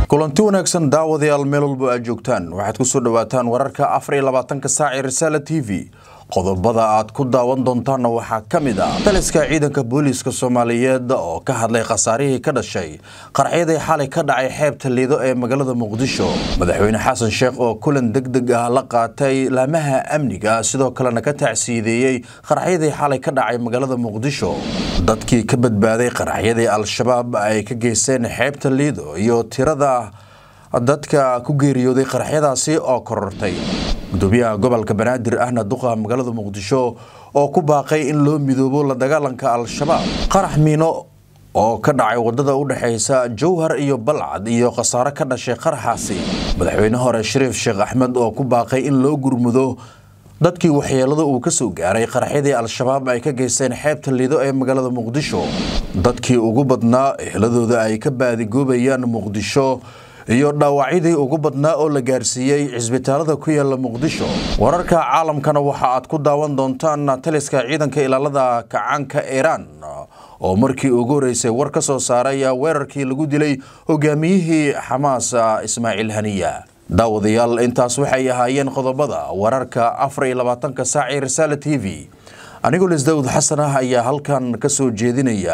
kulanti wanaagsan daawadayaal meel walba aad joogtaan waxaad ku soo dhawaataan wararka afar iyo labaatanka saac ee risaala t v qodobada aad ku daawan doontaanna waxaa ka mid ah taliska ciidanka booliiska soomaaliyeed oo ka hadlay khasaarihii ka dhashay qarxyadii xalay ka dhacay xeebta liido ee magaalada muqdisho madaxweyne xasan sheekh oo kulan deg deg ah la qaatay laamaha amniga sidoo kalena ka tacsiideeyey qarxyadii xalay ka dhacay magaalada muqdisho dadkii ka badbaaday qarxyadii al-shabaab ay ka geysteen xeebta liido iyo tirada dadka ku geeriyooday qarxyadaasi oo korortay gudoomiyaha gobolka banaadir ahna duqa magaalada muqdisho oo ku baaqay in loo midoobo la dagaalanka al-shabaab qarax miino oo ka dhacay wadada u dhexaysa jowhar iyo balcad iyo khasaare ka dhashay qaraxaasi madaxweyne hore shariif sheekh axmed oo ku baaqay in loo gurmudo dadkii waxyeelada uu ka soo gaaray qaraxyadii al-shabaab ay ka geysteen xeebta liido ee magaalada muqdisho dadkii ugu badnaa ehladooda ay ka baadigoobayaan muqdisho iyo dhaawacyadii ugu badnaa oo la gaarsiiyey cisbitaalada ku yaala muqdisho wararka caalamkana waxa aad ku daawan doontaan taliska ciidanka ilaalada kacaanka iiraan oo markii ugu horeysay war ka soo saaray weerarkii lagu dilay hogaamiyihii xamaas ismaaciil haniya daawadayaal intaas waxay ahaayeen qodobada wararka afar iyo labaatanka saac ee risaala t v anigoo lisdawd xasan ah ayaa halkan ka soo jeedinaya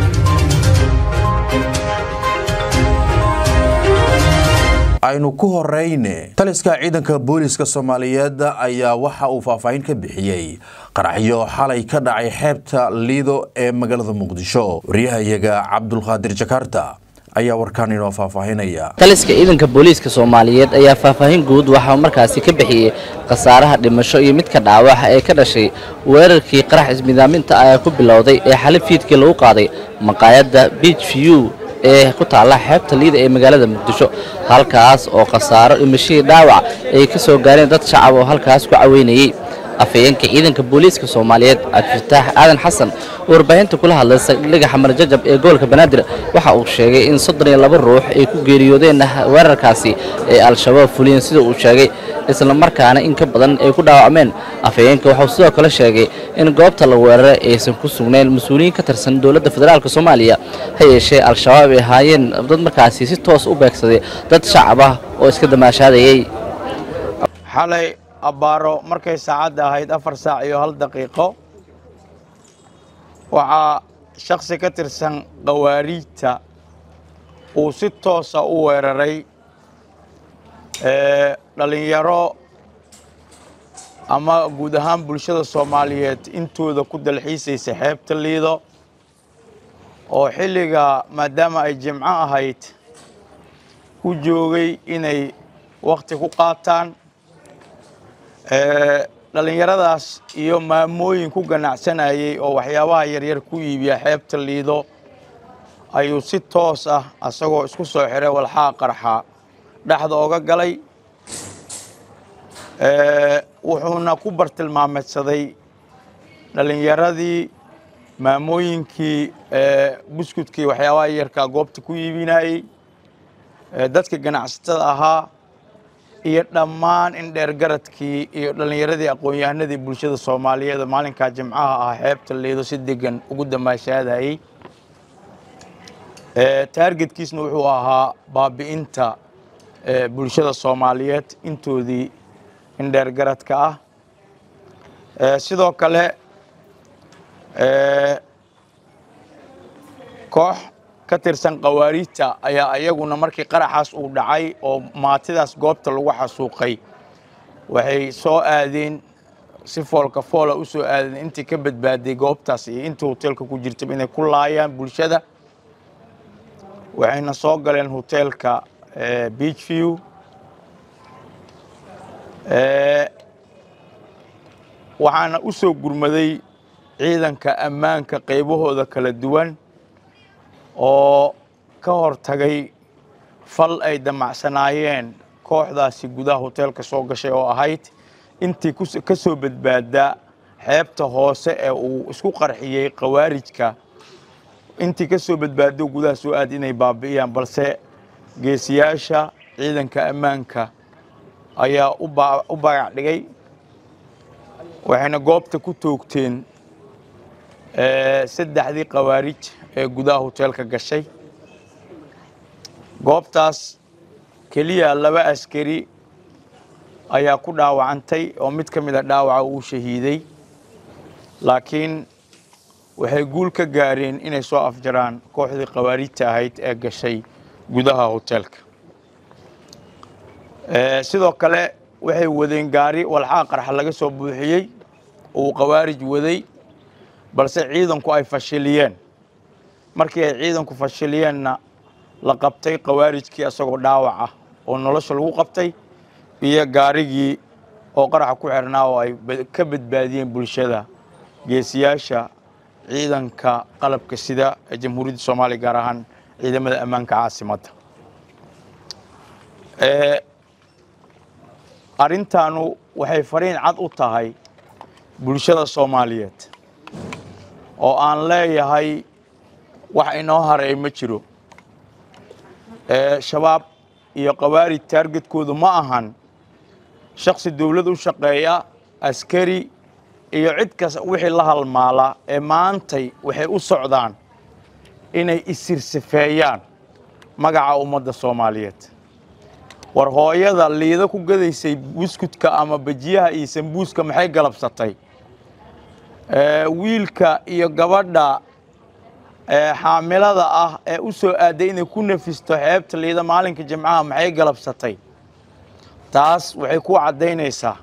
aynu ku horeyne taliska ciidanka booliiska soomaaliyeed ayaa waxa uu faahfaahin ka bixiyey qaraxyo xalay ka dhacay xeebta liido ee magaalada muqdisho waryahayaga cabdulqaadir jakarta ayaa warkaan inoo faahfaahinaya taliska ciidanka booliiska soomaaliyeed ayaa faahfaahin guud waxaa markaasi ka bixiyey khasaaraha dhimasho iyo midka dhaawaxa ee ka dhashay weerarkii qarax ismidaaminta ayaa ku bilowday ee xali fiidkii lagu qaaday maqaayadda beach view ee ku taalla xeebta liida ee magaalada muqdisho halkaas oo khasaaro dhimashadii dhaawac ay ka soo gaareen dad shacab oo halkaas ku caweynayey afhayeenka ciidanka booliiska soomaaliyeed cabdifataax aadan xasan oo warbaahinta kula hadlay saldhigga xamar jajab ee gobolka banaadir waxa uu sheegay in soddon iyo laba ruux ay ku geeriyoodeen weerarkaasi ee al-shabaab fuliyeen sida uu sheegay isla markaana in ka badan ay ku dhaawacmeen afhayeenka waxauu sidoo kale sheegay in goobta la weeraray aysan ku sugnayn mas-uuliyiin ka tirsan dowladda federaalk soomaaliya ha yeeshee al-shabaab ay ahaayeen dad markaasi si toos u beegsaday dad shacab ah oo iska damaashaadayey xalay abbaaro markay saacadda ahayd afar saac iyo hal daqiiqo waxaa shakhsi ka tirsan khawaariijta uu si toosa u weeraray dhallinyaro ama guud ahaan bulshada soomaaliyeed intooda ku dalxiisaysa xeebta liido oo xilliga maadaama ay jimco ahayd u joogay inay wakhti ku qaataan dhallinyaradaas iyo maamooyin ku ganacsanayey oo waxyaabaha yaryar ku iibiya xeebta liido ayuu si toos ah asagoo isku soo xiray walxaa qarxa dhexda oga galay wuxuuna ku bartilmaameedsaday dhallinyaradii maamooyinkii buskudkii waxyaabaha yarkaa goobta ku iibinayey dadka ganacsatada ahaa iyo dhammaan in dheergaradkii iyo dhallinyaradii aqoon-yahanadii bulshada soomaaliyeed maalinkaa jimcaha ah xeebta liido si degan ugu damaashaadayey taargetkiisna wuxuu ahaa baabi'inta bulshada soomaaliyeed intoodii in dheergaradka ah sidoo kale koox ka tirsan khawaariijta ayaa iyaguna markii qaraxaas uu dhacay oo maatidaas goobta lagu xasuuqay waxay soo aadeen si foolka foola u soo aadeen intii ka badbaaday goobtaas iyo intii hoteelka ku jirtaba inay ku laayaan bulshada waxayna soo galeen hoteelka beach view waxaana u soo gurmaday ciidanka ammaanka qaybahooda kala duwan oo ka hortagay fal ay damacsanaayeen kooxdaasi gudaha hoteelka soo gashay oo ahayd intii ka soo badbaada xeebta hoose ee uu isku qarxiyey khawaarijka intii ka soo badbaado gudaha soo aad inay baabi'iyaan balse geesiyaasha ciidanka ammaanka ayaa u bagac dhigay waxayna goobta ku toogteen saddexdii khawaarij ee gudaha hoteelka gashay goobtaas keliya laba askari ayaa ku dhaawacantay oo mid ka mid a dhaawaca uu shahiiday laakiin waxay guul ka gaareen inay soo afjaraan kooxdii khawaarijta ahayd ee gashay gudaha hoteelka sidoo kale waxay wadeen gaari walxaa qarxa laga soo buuxiyey uu khawaarij waday balse ciidanku ay fashiliyeen markii ay ciidanku fashiliyeenna la qabtay khawaarijkii isagoo dhaawac ah oo nolosha lagu qabtay iyo gaarigii oo qaraxa ku xirnaa oo ay ka badbaadiyeen bulshada geesiyaasha ciidanka qalabka sida ee jamhuuriyadda soomaaliya gaar ahaan ciidamada ammaanka caasimadda arrintaanu waxay fariin cad u tahay bulshada soomaaliyeed oo aan leeyahay wax inoo haray ma jiro shabaab iyo khawaarij taargetkoodu ma ahan shaksi dowlad u shaqeeya askari iyo cid kasta wixii la halmaala ee maantay waxay u socdaan inay isirsifeeyaan magaca ummadda soomaaliyeed war hooyada liida ku gadaysay buskudka ama bajiyaha iyo sambuuska maxay galabsatay wiilka iyo gabadha xaamilada ah ee u soo aaday inay ku nafisto xeebta liida maalinka jimcaha maxay galabsatay taas waxay ku caddaynaysaa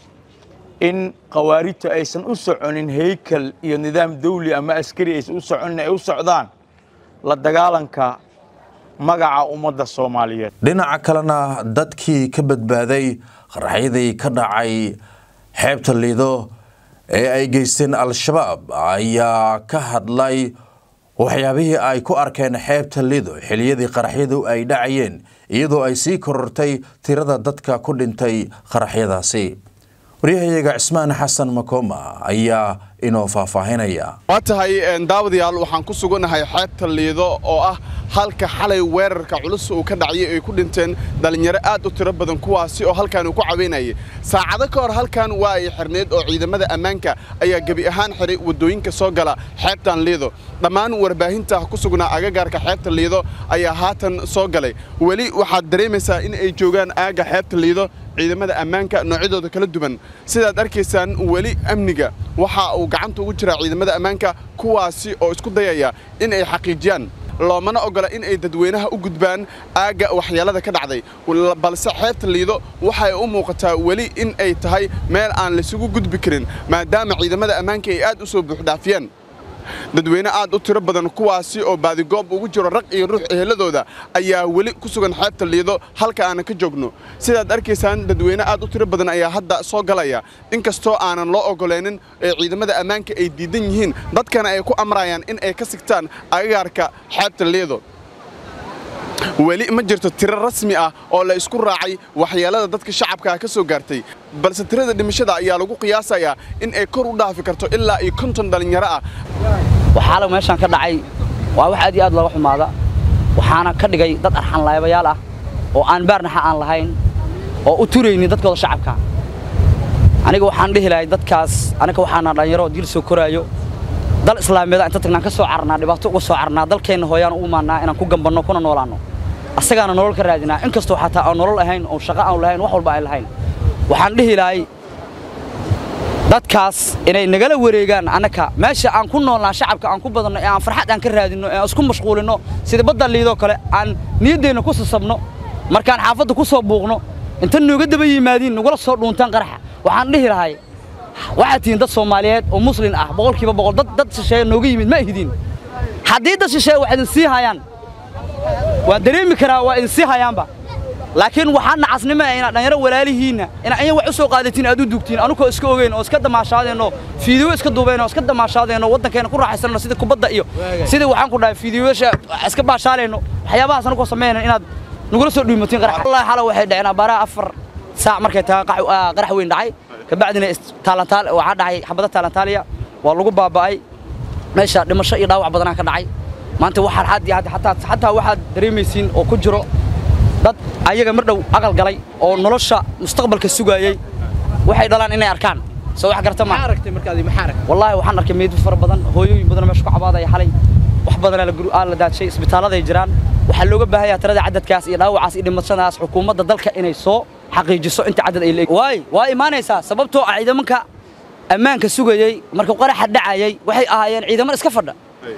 in khawaarijtu aysan u soconin heykal iyo nidaam dawli ama askari aysan u soconin ay u socdaan la dagaalanka magaca ummadda soomaaliyeed dhinaca kalena dadkii ka badbaaday qaraxyadii ka dhacay xeebta liido ee ay geysteen al-shabaab ayaa ka hadlay waxyaabihii ay ku arkeen xeebta lido xiliyadii qaraxyadu ay dhacayeen iyadoo ay sii korortay tirada dadka ku dhintay qaraxyadaasi waryahayaga cismaan xasan makooma ayaa inoo faahfaahinaya waa tahay daawadayaal waxaan ku sugannahay xeebta liido oo ah halka xalay weerarka culus uu ka dhacayay ay ku dhinteen dhallinyaro aad u tiro badan kuwaasi oo halkan uu ku caweynayay saacado ka hor halkan waa ay xirneed oo ciidamada ammaanka ayaa gebi ahaan xiray waddooyinka soo gala xeebtan liido dhammaan warbaahinta ku sugnaa agagaarka xeebta liido ayaa haatan soo galay weli waxaad dareemaysaa in ay joogaan aagga xeebta liido ciidamada ammaanka noocyadooda kala duwan sidaad arkaysaan weli amniga waxa uu gacanta ugu jiraa ciidamada ammaanka kuwaasi oo isku dayaya in ay xaqiijiyaan loomana ogola in ay dadweynaha u gudbaan aagga waxyeelada ka dhacday balse xeebta liido waxay u muuqataa weli in ay tahay meel aan laysugu gudbi karin maadaama ciidamada ammaanka ay aad u soo buuxdhaafiyeen dadweyne aad u tiro badan kuwaasi oo baadigoob ugu jiro rag iyo ruux eheladooda ayaa weli ku sugan xeebta liido halka aanan ka joogno sidaad arkaysaan dadweyne aad u tiro badan ayaa hadda soo galaya inkastoo aanan loo ogolaynin ee ciidamada ammaanka ay diidan yihiin dadkana ay ku amrayaan in ay ka sigtaan agagaarka xeebta liido weli ma jirto tiro rasmi ah oo la isku raacay waxyeelada dadka shacabkaa ka soo gaartay balse tirada dhimashada ayaa lagu qiyaasayaa in ay kor u dhaafi karto ilaa iyo konton dhallinyaro ah waxaala meeshaan ka dhacay waa wax aad iyo aad looga xumaada waxaana ka dhigay dad arxan laabayaal ah oo aan baarnaxa aan lahayn oo u turaynin dadkooda shacabka aniga waxaan dhihi lahay dadkaas aniga waxaana dhallinyaro diil soo koraayo dal islaameeda inta tagnaan ka soo carnaa dhibaato uga soo carnaa dalkeenna hooyaan u imaannaa inaan ku gambanno kuna noolaanno asagaana nolol ka raadinaa inkastoo xataa aan nolol ahayn oo shaqo aan lahayn wax walba aan lahayn waxaan dhihi lahay dadkaas inay nagala wareegaan annaka meesha aan ku noolnaa shacabka aan ku badanno ee aan farxad aan ka raadinno ee aan isku mashquulinno sida badda liidoo kale aan niyaddeenna ku sasabno markaan xaafadda ku soo buuqno inta nooga daba yimaadiin nagula soo dhuuntaan qaraxa waxaan dhihi lahay waxaad tihiin dad soomaaliyeed oo muslin ah boqolkiiba boqol dad dad shisheeye nooga yimid ma ihdin haddii dad shisheeye wax idin sii hayaan waan dareemi karaa waa idin sii hayaanba laakiin waxaa nacasnimo ah inaad dhanyaro walaalihiinna inaa in wax u soo qaadatiin aad u dugtiin anukoo iska ogeyn oo iska damaashaadeenno fiidiyo iska duubeen oo iska damaashaadeenno waddankeena ku raaxaysanno sida kubadda iyo sidii waxaan ku dhahay fiidiyoyaasha iska baashaaleenno waxyaabahaas anukoo sameynayno inaad nagula soo dhiimatiin qarax wallahi xala waxay dhaceen abaaraha afar saac markay tahay qarax weyn dhacay kabacdina taalantaal waxaa dhacay xabada taalantaaliya waa lagu baaba'ay meesha dhimasho iyo dhaawac badanaa ka dhacay maanta waxaan xad iyo xataa xataa waxaad dareemaysiin oo ku jiro dad ayaga mar dhow aqal galay oo nolosha mustaqbalka sugaayay waxay dhalaan inay arkaan soo wax garta ma aragtay markaadi maxaa aragtay wallaahi waxaan arkay meydad fara badan hooyooyin badan meesha ku cabaadaya xalay wax badanaa la la daadshay isbitaaladay jiraan waxaa looga baahan yahay tirada cadadkaas iyo dhaawacaas iyo dhimashadaas xukuumadda dalka inay soo xaqiijiso inta cadad ay leeyihiin waay waa imaanaysaa sababtoo ah ciidamanka ammaanka sugayey marka qaraxa dhacayay waxay ahaayeen ciidaman iska fadha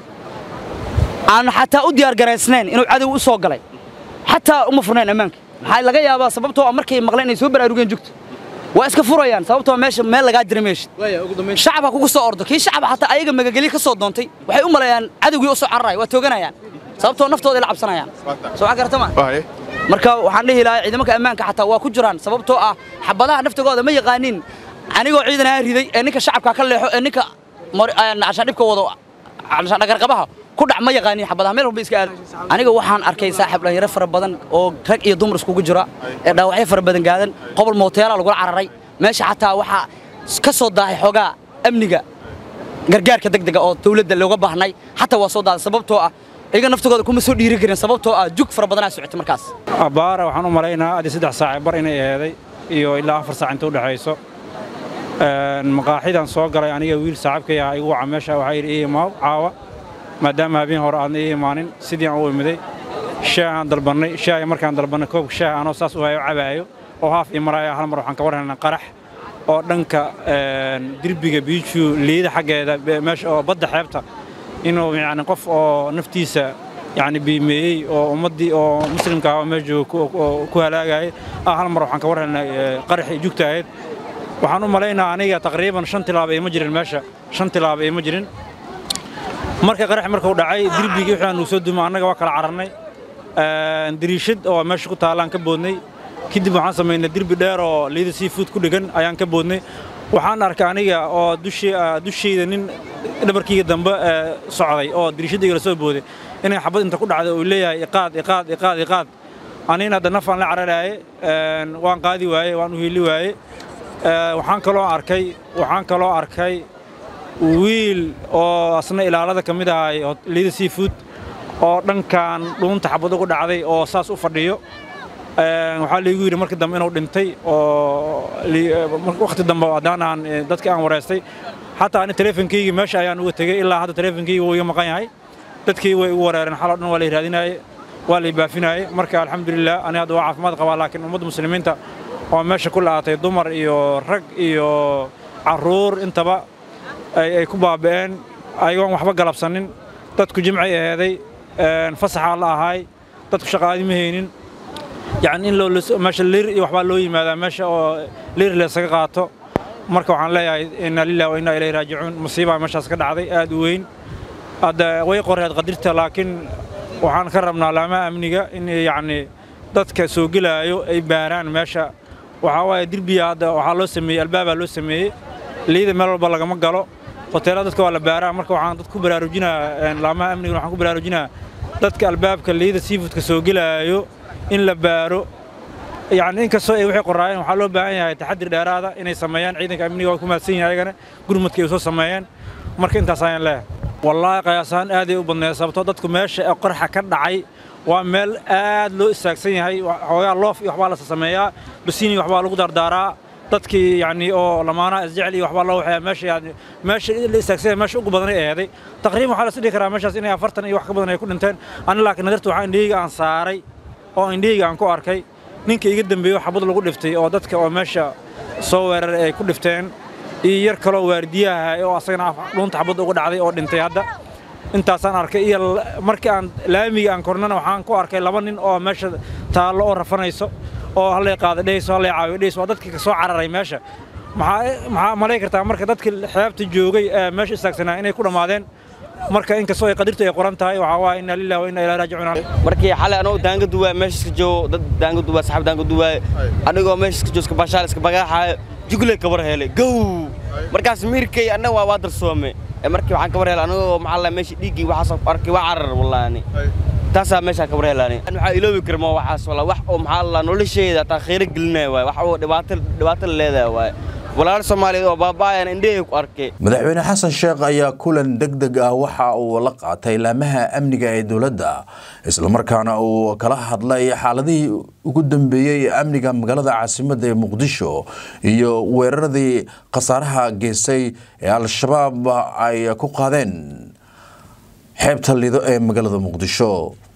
aan xataa u diyaar garaysnayn inuu cadow u soo galay xataa uma furnayn ammaanka maxaa laga yaabaa sababtoo ah markay maqleen inay soo baraarugeen jugta waa iska furayaan sababtoo meesha meel lagaa dira meesha shacabka kugu soo ordo kii shacab xataa ayaga magageli ka soo doontay waxay u maleeyaan cadowgii u soo cararaya waa tooganayaan sababtoo naftooda la cabsanayaan soo wax garata ma waaye marka waxaan dhihi lahaa ciidamanka ammaanka xataa waa ku jiraan sababtoo ah xabadaha naftigooda ma yaqaanin anigoo ciidan aan riday ee ninka shacabka ka leexo ee ninka cashaan dhibka wado cashaan dhagarqabaha ku dhac ma yaqaanin xabadaha meel walba iska aad aniga waxaan arkay saaxiib dhalinyaro fara badan oo rag iyo dumar iskugu jira ee dhaawacyo fara badan gaadan qobol mooteela lagula cararay meesha xataa waxaa ka soo daahay xoogaa amniga gargaarka degdega oo dawladda looga baahnay xataa waa soo daaday sababtoo ah iyaga naftigooda kuma soo dhiiri karin sababtoo ah jug fara badanaa socotay markaas abbaara waxaan u malaynaa adii saddex saac bar inay eeday iyo ilaa afar saac inta u dhexayso maqaaxidan soo galay aniga wiil saaxiibkay ah igu waca meesha waxaa yidhi ii imaaw caawa maadaama habeen hore aadna ii imaanin sidii aan u imiday shaah aan dalbannay shaahi markaan dalbannay koobka shaah anoo saas u hayo cabaayo oo haaf ii maraya hal mar waxaan ka war helnay qarax oo dhanka dirbiga biiju liida xaggeeda meesha oo badda xeebta inuu yacni qof oo naftiisa yacni biimeeyey oo ummaddii oo muslimka ah oo meesha jooga ku halaagayay ah hal mar waxaan ka war helnay qaraxii jugta ahayd waxaan u malaynaa aniga taqriiban shan tilaab ima jirin meesha shan tilaab ima jirin marka qarax markuu dhacay dirbigii wixii aanu soo dumay annaga waa kala cararnay dariishad oo meesha ku taallaan ka boodnay kadib waxaan samaynay dirbi dheer oo liida seafood ku dhegan ayaan ka boodnay waxaan arkay aniga oo dushayda nin dhabarkayga dambe socday oo dariishadayga la soo booday inay xabad inta ku dhacday uu leeyahay iqaad iqaad iqaad iqaad anina hadda nafaan la cararaaye waan qaadi waaye waan u hiili waaye waxaan kaloo arkay waxaan kaloo arkay wiil oo asna ilaalada ka mid ahay liida seafood oo dhankan dhuunta xabad ugu dhacday oo saas u fadhiyo waxaa laygu yidhi markii dambe inuu dhintay oo wakhti dambe haddaan aan dadkii aan wareystay xataa ani teleefonkaygii meesha ayaan uga tegey ilaa hadda teleefonkaygi wuu iga maqan yahay dadkii way igu wareereen xaloo dhan waa lay raadinaaye waa lay baafinaayey marka alxamdulilah ani hadda waa caafimaad qabaa laakiin ummadda muslimiinta oo meesha ku la'aatay dumar iyo rag iyo carruur intaba ay ku baaba'een ayagoon waxba galabsanin dadku jimcay aheeday fasaxaa la ahaay dadku shaqaadi ma haynin yacni in meesha liir iyo waxbaa loo yimaadaa meesha oo liir laysaga qaato marka waxaan leeyahay inna lillahi wa inna ilayhi raajicuun musiibaa meeshaas ka dhacday aad u weyn hadda way qoreed qadirta laakiin waxaan ka rabnaa laamaha amniga in yacni dadka soo gelaayo ay baaraan meesha waxaa waaye dirbiya hadda waxaa loo sameeyey albaabaa loo sameeyey liida meel walba lagama galo hoteelada dadka waa la baaraa marka waxaan dad ku baraarujinaa laamaha amniga waxaan ku baraarujinaa dadka albaabka liida seafoodka soo gelaayo in la baaro yacni inkastoo ay waxay qoraayeen waxaa loo baahan yahay taxadir dheeraada inay sameeyaan ciidanka amniga waa ku mahadsan yahay ayagana gurmadka ay soo sameeyeen marka intaas ayaan leeyahay wallaahi qiyaasahaan aaday u badneed sababtoo dadku meesha ee qorxa ka dhacay waa meel aad loo istaagsan yahay xoogaa loof iyo waxbaa la sameeyaa basiini waxbaa lagu dardaaraa dadkii yacni oo lamaanaha isjecel iyo waxbaa loo waxeeyaa meesha yani meesha la istaagsan yahay meesha ugu badanay eeday taqriiban waxaa la is dhihi karaa meeshaas inay afartan iyo wax ka badan ay ku dhinteen ani laakiin nadarta waxaa indhahayga aan saaray oo indhahayga aan ku arkay ninka iga dambeeyo xabad lagu dhiftay oo dadka oo meesha soo weeraray ay ku dhifteen iyo yar kaloo waardiyaha oo asagana dhuunta xabad uga dhacday oo dhintay hadda intaasaan arkay iyo markii aan laamiga aan kornana waxaan ku arkay laba nin oo meesha taallo oo rafanayso oo hallay qaada dhehayso hallay caawiyo dhehayso waa dadkii ka soo cararay meesha maxaa maxaa malay kartaa marka dadkii xeebta joogay ee meesha istaagsanaa inay ku dhammaadeen marka inkastoo ay qadirtu ay qoran tahay waxaa waaye inna lillahi wa inna ilaahi raajicuun markii xalay anoo daanga duwaa meesha iska joogo dad daanga duwaa saxaab daanga duwaa anigoo meesha iska joogo iska bashaal iska bagaaxaayo jugle kabar helay gow markaas miirkay annaga waa waa darsoome markii waxaan kabar helay anigoo maxaa la meesha dhiiggii waxaas arkay waa carar wallaani taasaa meeshaan kabar helaani waxaa iloobi kara ma waxaas walla wax oo maxaa la nolosheeda taa khayro gelinaya waay wax oo dhibaato dhibaato la leedahay waay walaal soomaaliyeed oo baaba'ayan indhahey ku arkay madaxweyne xasan sheekh ayaa kulan deg deg ah waxa uu la qaatay laamaha amniga ee dowladda islamarkaana uu kala hadlay xaaladihii ugu dambeeyey ee amniga magaalada caasimadda ee muqdisho iyo weeraradii khasaaraha geystay ee al-shabaab ay ku qaadeen xeebta lido ee magaalada muqdisho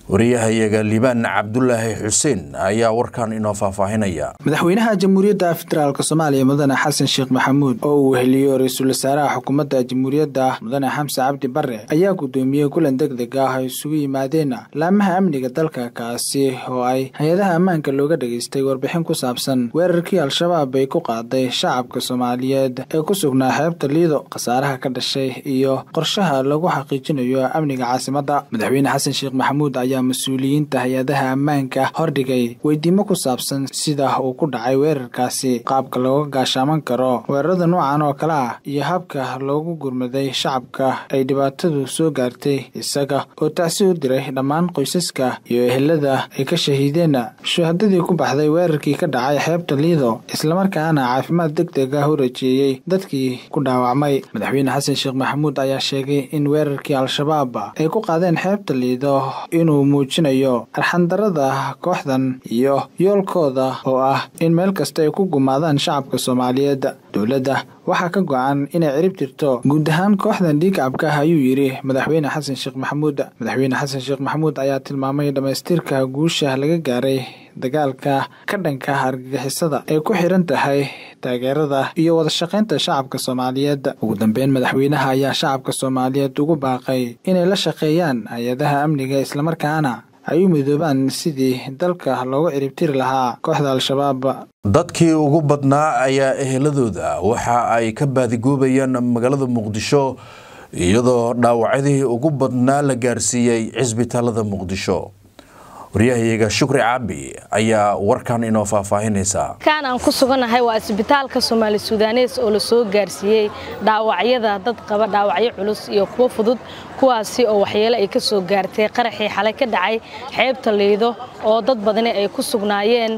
wariyahayaga liibaan cabdulaahi xuseen ayaa warkan inoo faahfaahinaya madaxweynaha jamhuuriyadda federaalk soomaaliya mudane xasan sheekh maxamuud oo uu weheliyo ra-iisul wasaaraha xukuumadda jamhuuriyadda mudane xamse cabdi bare ayaa guddoomiyey kulan deg deg ah ay isugu yimaadeen laamaha amniga dalka kaasi oo ay hay-adaha ammaanka looga dhageystay warbixin ku saabsan weerarkii al-shabaab ay ku qaaday shacabka soomaaliyeed ee ku sugnaa xeebta liido khasaaraha ka dhashay iyo qorshaha lagu xaqiijinayo amniga caasimadda madaxweyne xasan sheekh maxamuud ayaa mas-uuliyiinta hay-adaha ammaanka hordhigay weydiimo ku saabsan sida uu ku dhacay weerarkaasi qaabka looga gaashaaman karo weerarada noocan oo kale ah iyo habka loogu gurmaday shacabka ay dhibaatadu soo gaartay isaga oo tacsi u diray dhammaan qoysaska iyo ehelada ay ka shahiideen shuhadadii ku baxday weerarkii ka dhacay xeebta liido islamarkaana caafimaad deg deg ah u rajeeyey dadkii ku dhaawacmay madaxweyne xasan sheekh maxamuud ayaa sheegay in weerarkii al-shabaab ay ku qaadeen xeebta liido inuu muujinayo arxandarada kooxdan iyo yoolkooda oo ah in meel kasta ay ku gumaadaan shacabka soomaaliyeed dowladda waxaa ka go-an inay cirib tirto guud ahaan kooxdan dhiigcabka ah ayuu yidhi madaxweyne xasan sheekh maxamuud madaxweyne xasan sheekh maxamuud ayaa tilmaamay dhammaystirka guusha laga gaaray dagaalka ka dhanka argagixisada ay ku xiran tahay taageerada iyo wadashaqaynta shacabka soomaaliyeed ugu dambeyn madaxweynaha ayaa shacabka soomaaliyeed ugu baaqay inay la shaqeeyaan hay-adaha amniga islamarkaana ay u midoobaan sidii dalka loogu ciribtiri lahaa kooxda al-shabaab dadkii ugu badnaa ayaa eheladooda waxa ay ka baadigoobayaan magaalada muqdisho iyadoo dhaawacyadii ugu badnaa la gaarsiiyey cisbitaalada muqdisho waryahayaga shukri caabi ayaa warkan inoo faahfaahinaysaa kan aan ku suganahay waa isbitaalka soomaali sudanes oo la soo gaarsiiyey dhaawacyada dad qaba dhaawacyo culus iyo kuwo fudud kuwaasi oo waxyeelo ay ka soo gaartay qaraxii xalay ka dhacay xeebta liido oo dad badani ay ku sugnaayeen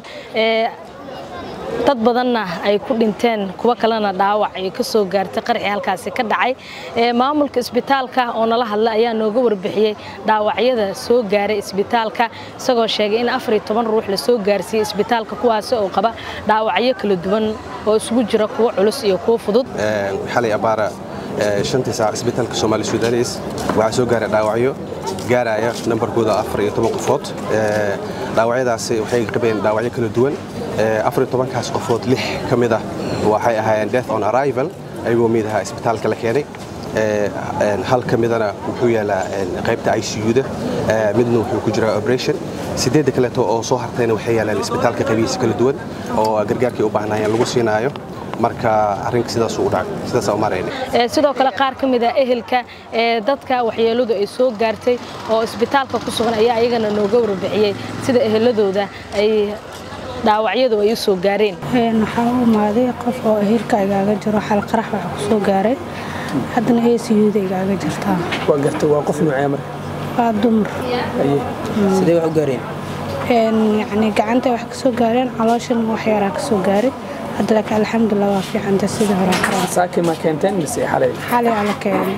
dad badanna ay ku dhinteen kuwo kalena dhaawac ay ka soo gaartay qaraxii halkaasi ka dhacay maamulka isbitaalka oo nala hadla ayaa nooga warbixiyey dhaawacyada soo gaaray isbitaalka isagoo sheegay in afar iyo toban ruux la soo gaarsiiyey isbitaalka kuwaasi oo qaba dhaawacyo kala duwan oo isugu jira kuwo culus iyo kuwo fudud xalay abaara shantii saac isbitaalka soomaali sudanes waxaa soo gaaray dhaawacyo gaaraya nambarkooda afar iyo toban qofood dhaawacyadaasi waxay qabeen dhaawacyo kala duwan afar iyo tobankaas qofood lix ka mid ah waxay ahaayeen death on arrival ayagoo mid ahaa isbitaalka la keenay hal ka midana wuxuu yaalaa qaybta ICU-da midna wuxuu ku jiraa operation sideedda kaleeto oo soo hartayna waxay yaalaan isbitaalka qaybihiisa kala duwan oo gargaarkii u baahnaayeen lagu siinaayo marka arrinka sidaas u dhacay sidaas u marayna sidoo kale qaar ka mid ah ehelka ee dadka waxyeeladu ay soo gaartay oo isbitaalka ku sugan ayaa ayagana nooga warbixiyey sida eheladooda ay dhaawacyadu ay u soo gaareen waxaa u imaaday qof oo ehelka igaaga jiro xal qarax waxa ku soo gaaray haddana ACU-da igaaga jirtaa waa gartay waa qof noocee marka waa dumar sidee wax u gaareen yacni gacanta wax ka soo gaareen calooshan wax yaraa ka soo gaaray hadda laakiin alxamdulilah waa fiicanta sidii hore karaa saaki ma keenteen mise xalay xalay ala keenay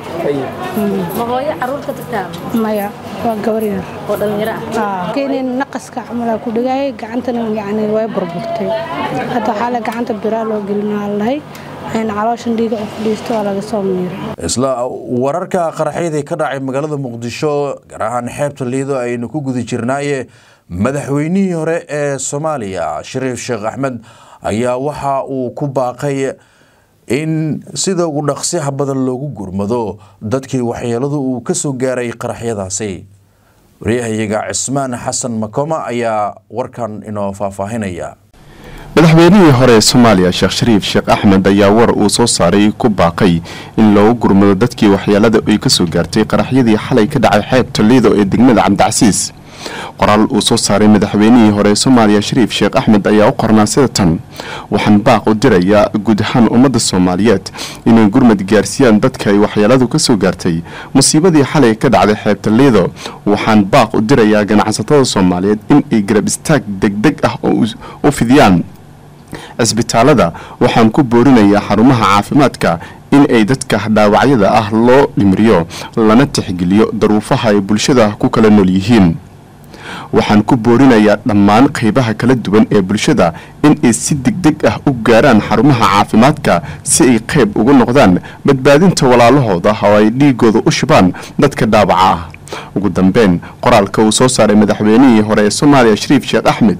ma hooyo caruur ka tagtaa maya waa gabar yar oo dhallinyaro ah keenin naqaska camalaa ku dhagaayay gacantana yacni way burburtay hadda xalay gacanta biraa loo gelinaa lahay calooshan dhiiga u fadhiisto waa laga soo miiray isla wararka qaraxyadii ka dhacay magaalada muqdisho gaar ahaan xeebta liido aynu ku guda jirnaaye madaxweynihii hore ee soomaaliya shariif sheekh axmed ayaa waxa uu ku baaqay in sida ugu dhaqsiha badan loogu gurmado dadkii waxyeeladu uu ka soo gaaray qaraxyadaasi waryahayaga cismaan xasan makoma ayaa warkan inoo faahfaahinaya madaxweynihii hore ee soomaaliya sheekh shariif sheekh axmed ayaa war uu soo saaray ku baaqay in loogu gurmado dadkii waxyeelada ay ka soo gaartay qaraxyadii xalay ka dhacay xeebta liido ee degmada cabdicasiis qoraal uu soo saaray madaxweynihii hore ee soomaaliya shariif sheekh axmed ayaa u qornaa sida tan waxaan baaq u dirayaa guud ahaan ummadda soomaaliyeed inay gurmad gaarsiiyaan dadka ay waxyeeladu ka soo gaartay musiibadii xalay ka dhacday xeebta liido waxaan baaq u dirayaa ganacsatada soomaaliyeed in ay garab istaag degdeg ah oo u fidiyaan cisbitaalada waxaan ku boorinayaa xarumaha caafimaadka in ay dadka dhaawacyada ah loo dhimriyo lana tixgeliyo daruufaha ay bulshada ku kala nool yihiin waxaan ku boorinayaa dhammaan qaybaha kala duwan ee bulshada in ay si degdeg ah u gaaraan xarumaha caafimaadka si ay qayb ugu noqdaan badbaadinta walaalahooda oo ay dhiigooda u shubaan dadka dhaawaca ah ugu dambeyn qoraalka uu soo saaray madaxweynihii hore ee soomaaliya shariif sheekh axmed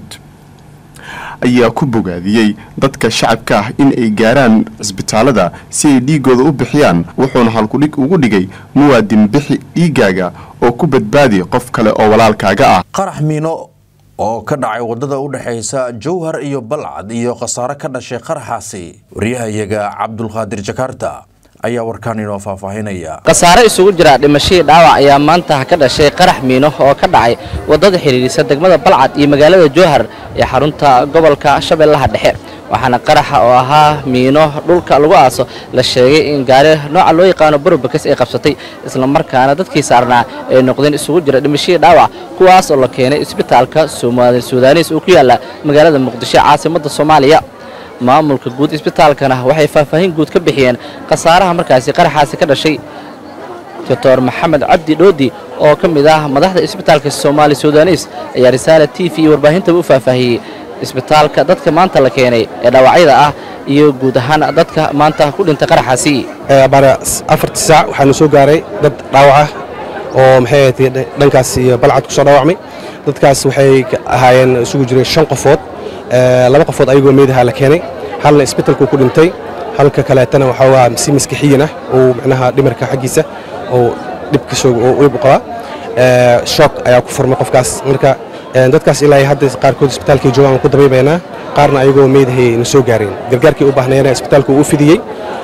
ayaa ku bogaadiyey dadka shacabka ah in ay gaaraan cisbitaalada si ay dhiigooda u bixiyaan wuxuuna halkudhig ugu dhigay muwaadin bixi dhiigaaga oo ku badbaadi qof kale oo walaalkaaga ah qarax miino oo ka dhacay wadada u dhexaysa jowhar iyo balcad iyo khasaare ka dhashay qaraxaasi waryahayaga cabdulqaadir jakaarta ayaa warkaan inoo faahfaahinaya khasaare isugu jira dhimashadii dhaawac ayaa maanta ka dhashay qarax miino oo ka dhacay wadada xidhiidhisa degmada balcad iyo magaalada jowhar ee xarunta gobolka shabeellaha dhexe waxaana qaraxa oo ahaa miino dhulka lagu aaso la sheegay in gaari nooca loo yaqaano barobakes ay qabsatay islamarkaana dadkii saarnaa ay noqdeen isugu jira dhimashadii dhaawac kuwaas oo la keenay isbitaalka suudaaniis oo ku yaala magaalada muqdisho caasimadda soomaaliya maamulka guud isbitaalkana waxay faahfaahin guud ka bixiyeen khasaaraha markaasi qaraxaasi ka dhashay doctor maxamed cabdi dhoodi oo ka mid ah madaxda isbitaalka soomaali sudanis ayaa risaala t v iyo warbaahintaba u faahfaahiyey isbitaalka dadka maanta la keenay ee dhaawacyada ah iyo guud ahaan dadka maanta ku dhintay qaraxaasi baara afartii saac waxaanu soo gaaray dad dhaawac ah oo maxay ahayd dhankaas iyo balcad ku soo dhaawacmay dadkaas waxay ahaayeen isugu jireen shan qofood laba qofood ayagoo meedaha la keenay halna isbitalku ku dhintay halka kaleetana waxaa waa si maskixiyan ah oo macnaha dhimarka xaggiisa oo dhib ka soo dhib u qabaa shock ayaa ku furmay qofkaas marka dadkaas ilaa hadda qaarkood isbitaalkay joogaan ku dabaybaynaa qaarna ayagoo meedahay na soo gaareen gargaarkii u baahnayeena isbitaalku uu fidiyey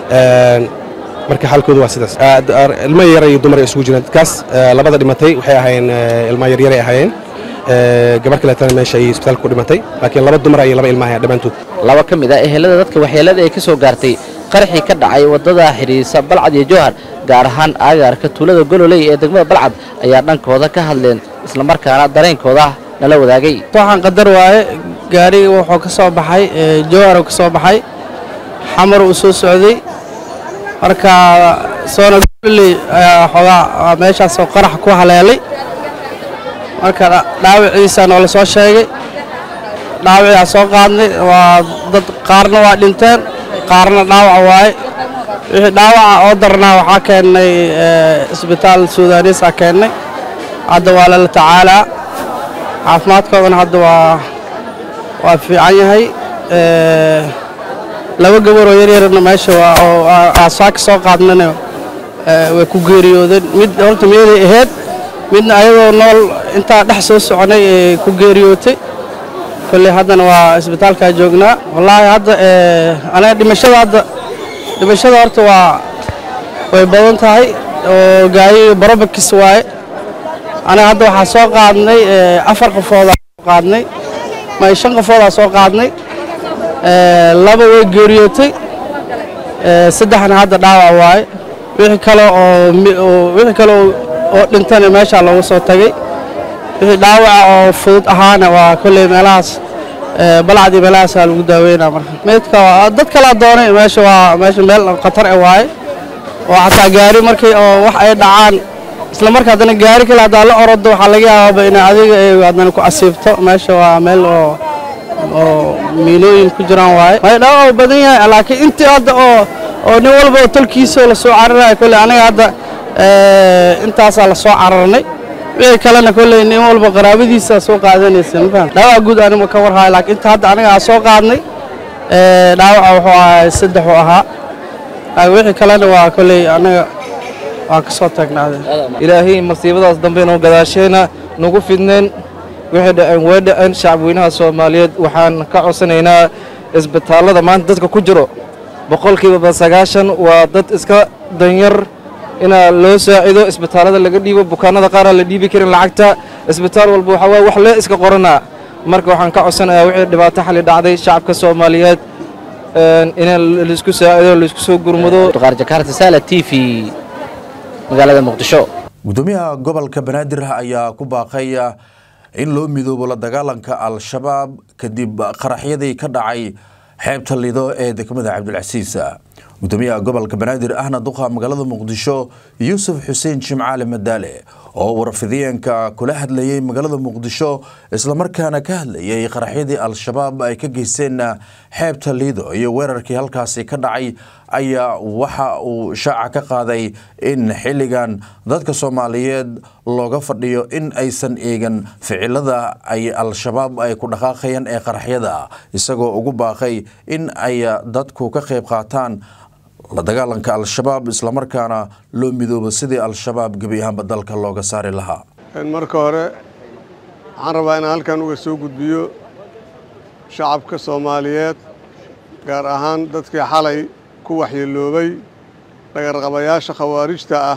marka xaalkoodu waa sidaas ilmo yar iyo dumar ay isugu jiraan dadkaas labada dhimatay waxay ahaayeen ilmo yaryaray ahaayeen gabar kaleetana meesha ayay isbitaalka ku dhimatay laakiin laba dumar iyo laba ilmaha dhammaantood laba ka mid ah ehelada dadka waxyeelada ay ka soo gaartay qaraxii ka dhacay wadada xidhiidhisa balcad iyo jowhar gaar ahaan aagaarka tuulada gololey ee degmada balcad ayaa dhankooda ka hadleen islamarkaana dareenkooda nala wadaagay waxaan qadar waaye gaariga wuxuu ka soo baxay jowhar ka soo baxay xamar uu soo socday marka soona gololey ayaa xoogaa meeshaasoo qarax ku haleelay marka dhaawiciisa noola soo sheegay dhaawicaa soo qaadnay waa dad qaarna waa dhinteen qaarna dhaawac waaye wixii dhaawaca oo darnaa waxaa keennay isbitaal sudaaniisa keennay hadda waa lala tacaalaa caafimaadkoodana hadda waa waa fiican yahay laba gabaroo yaryarna meesha waa oo aasaaka soo qaadnana way ku geeriyoodeen mid horta miyaday ahayd midna ayadoo nool intaa dhex soo soconay ee ku geeriyootay kolley haddana waa isbitaalkaa joognaa wallaahi hadda aniga dhimashada hadda dhimashada horta waa way badan tahay oo gaayi barobakis waaye aniga hadda waxaa soo qaadnay afar qofoodaa soo qaadnay may shan qofoodaa soo qaadnay laba way geeriyootay saddexna hadda dhaawac waaye wixii kale oo wixii kale oo dhintana meeshaa loogu soo tagay wixii dhaawaca oo fudud ahaana waa kolley meelahaas balcad iyo meelahaasaa lagu daaweynaa marka meydka dad kalaa doonay meesha waa meesha meel khatar e waaye oo xataa gaari markii oo wax ay dhacaan isla marka haddana gaari kale haddaa la orodo waxaa laga yaabaaba in adiga ay haddana ku asiibto meesha waa meel oo oo miilooyin ku jiraan waaye may dhaawac badan yahay laakiin intii hadda oo oo nin walba oo tolkiisa la soo cararaya kolley aniga hadda intaasaa la soo cararnay wixii kalena kolley nin walba qaraabadiisa soo qaadanaysa mafaham dhaawac guud anima ka warhayo laakiin inta hadda aniga aan soo qaadnay dhaawaca wuxuu ahaa saddex uu ahaa wixii kalena waa kolley anaga waa ka soo taagnaadeen ilaahay masiibadaas dambe inuu gadaasheena nagu fidneen wixii dhaceen way dhaceen shacabweynaha soomaaliyeed waxaan ka codsanaynaa isbitaallada maanta dadka ku jiro boqolkiiba sagaashan waa dad iska danyar inaa loo saacido isbitaallada laga dhiibo bukaanada qaar aan la dhiibi karin lacagta isbitaal walba waxaa waaye wax lee iska qoranaa marka waxaan ka codsanayaa wixii dhibaato xali dhacday shacabka soomaaliyeed in laisku saacido laisku soo gurmado t v magaalada muqdisho gudoomiyaha gobolka banaadir ayaa ku baaqay in loo midoobo la dagaalanka al-shabaab kadib qaraxyadii ka dhacay xeebta lido ee degmada cabdilcasiis gudoomiyaha gobolka banaadir ahna duqa magaalada muqdisho yuusuf xuseen jimcaale madaale oo warfidiyeenka kula hadlayay magaalada muqdisho islamarkaana ka hadlayay qaraxyadii al-shabaab ay ka geysteen xeebta liido iyo weerarkii halkaasi ka dhacay ayaa waxa uu shaaca ka qaaday in xilligan dadka soomaaliyeed looga fadhiyo in aysan eegan ficilada ay al-shabaab ay ku dhaqaaqayaan ee qaraxyada isagoo ugu baaqay in ay dadku ka qayb qaataan la dagaalanka al-shabaab islamarkaana loo midoobo sidii al-shabaab gebi ahaanba dalka looga saari lahaa marka hore waxaan rabaa inaan halkan uga soo gudbiyo shacabka soomaaliyeed gaar ahaan dadkii xalay ku waxyeeloobay dhagarqabayaasha khawaarijta ah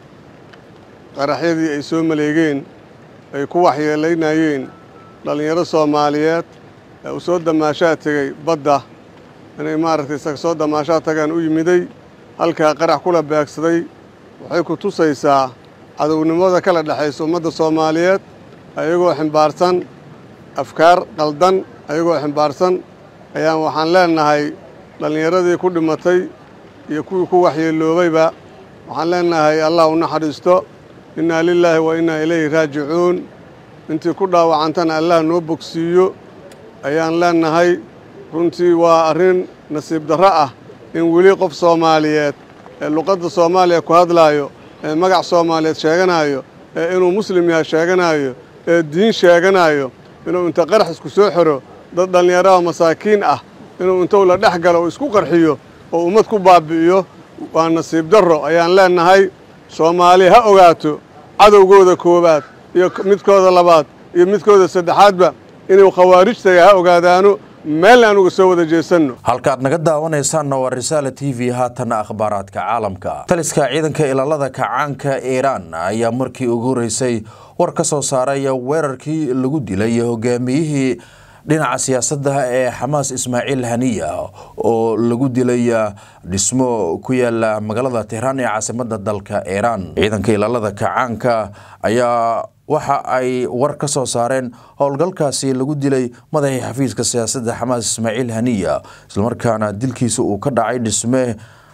qaraxyadii ay soo maleegeen ay ku waxyeelaynayeen dhallinyaro soomaaliyeed ee uu soo damaashaa tegey badda inay maaragtay isaga soo damaashaa tagaan u yimiday halkaa qarax kula beegsaday waxay ku tusaysaa cadownimada kala dhexaysa ummadda soomaaliyeed ayagoo ximbaarsan afkaar qaldan ayagoo ximbaarsan ayaan waxaan leennahay dhallinyaradii ku dhimatay iyo kuwii ku waxyeeloobayba waxaan leennahay allah u naxariisto innaa lilaahi wa innaa ilayhi raajicuun intii ku dhaawacantana allah noo bogsiiyo ayaan leennahay runtii waa arrin nasiib darro ah in weli qof soomaaliyeed ee luqadda soomaaliya ku hadlaayo ee magac soomaaliyeed sheeganaayo ee inuu muslim yahay sheeganaayo ee diin sheeganaayo inuu inta qarax isku soo xiro dad dhallinyaraha masaakiin ah inuu intuu la dhex galo oo isku qarxiyo oo ummad ku baabbi'iyo waa nasiib darro ayaan leennahay soomaali ha ogaato cadowgooda koowaad iyo midkooda labaad iyo midkooda saddexaadba inuu khawaarijtaga ha ogaadaano meel aan uga soo wada jeesanno halkaad naga daawanaysaanna waa risaala t v haatanna akhbaaraadka caalamka taliska ciidanka ilaalada kacaanka iiraan ayaa markii ugu horeysay war ka soo saaray weerarkii lagu dilay hogaamiyihii dhinaca siyaasadda ee xamaas ismaaciil haniya oo lagu dilay dhismo ku yaala magaalada tehraan ee caasimadda dalka iiraan ciidanka ilaalada kacaanka ayaa waxa ay war ka soo saareen howlgalkaasi lagu dilay madaxii xafiiska siyaasadda xamaas ismaaciil haniya islamarkaana dilkiisa uu ka dhacay dhisme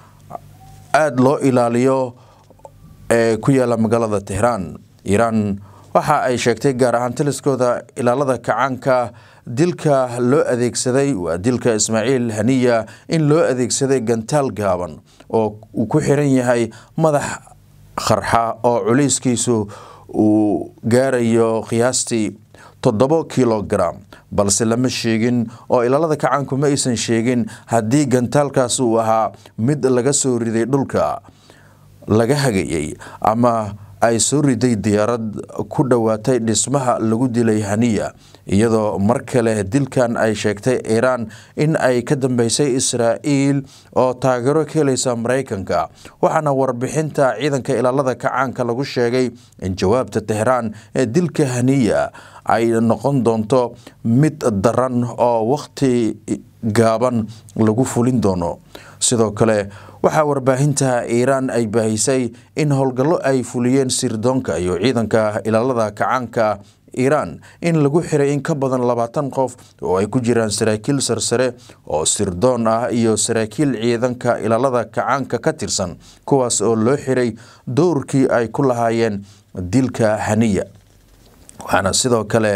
aada loo ilaaliyo ee ku yaala magaalada tehraan iiraan waxa ay sheegtay gaar ahaan taliskooda ilaalada kacaanka dilka loo adeegsaday waa dilka ismaaciil haniya in loo adeegsaday gantaal gaaban oo uu ku xiran yahay madax qarxa oo culayskiisu uu gaarayo qiyaastii toddobo kilogaram balse lama sheegin oo ilaalada kacaanku ma aysan sheegin haddii gantaalkaas uu ahaa mid laga soo riday dhulka laga hagayay ama ay soo riday diyaarad ku dhowaatay dhismaha lagu dilay haniya iyadoo mar kale dilkan ay sheegtay iiraan in ay ka dambeysay israa'iil oo taageero ka helaysa maraykanka waxaana warbixinta ciidanka ilaalada kacaanka lagu sheegay in jawaabta tehraan ee dilka haniya ay noqon doonto mid daran oo wakhti gaaban lagu fulin doono sidoo kale waxaa warbaahinta iiraan ay baahisay in howlgallo ay fuliyeen sirdoonka iyo ciidanka ilaalada kacaanka iiraan in lagu xiray in ka badan labaatan qof oo ay ku jiraan saraakiil sarsare oo sirdoon ah iyo saraakiil ciidanka ilaalada kacaanka ka tirsan kuwaas oo loo xiray dowrkii ay ku lahaayeen dilka haniya waxaana sidoo kale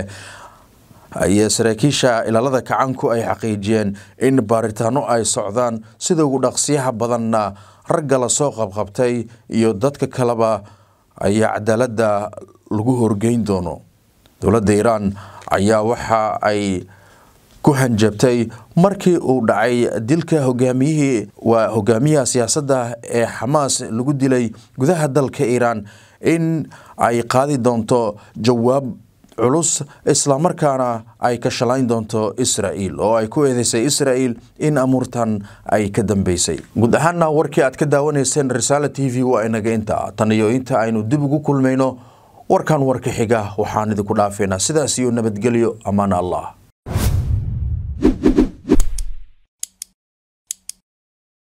ay saraakiisha ilaalada kacaanku ay xaqiijiyeen in baaritaano ay socdaan sida ugu dhaqsiyaha badanna ragga lasoo qabqabtay iyo dadka kaleba ayaa cadaaladda lagu horgeyn doono dowladda iiraan ayaa waxa ay ku hanjabtay markii uu dhacay dilka hogaamiyihii waa hogaamiyaha siyaasadda ee xamaas lagu dilay gudaha dalka iiraan in ay qaadi doonto jawaab culus islamarkaana ay ka shalayn doonto israa'iil oo ay ku eedeysay israa'iil in amuurtan ay ka dambeysay guud ahaanna warkii aad ka daawanayseen risaala t v waa inaga inta tan iyo inta aynu dib ugu kulmayno warkan warka xiga waxaan idinku dhaafeynaa sidaas iyo nabadgelyo ammaan allah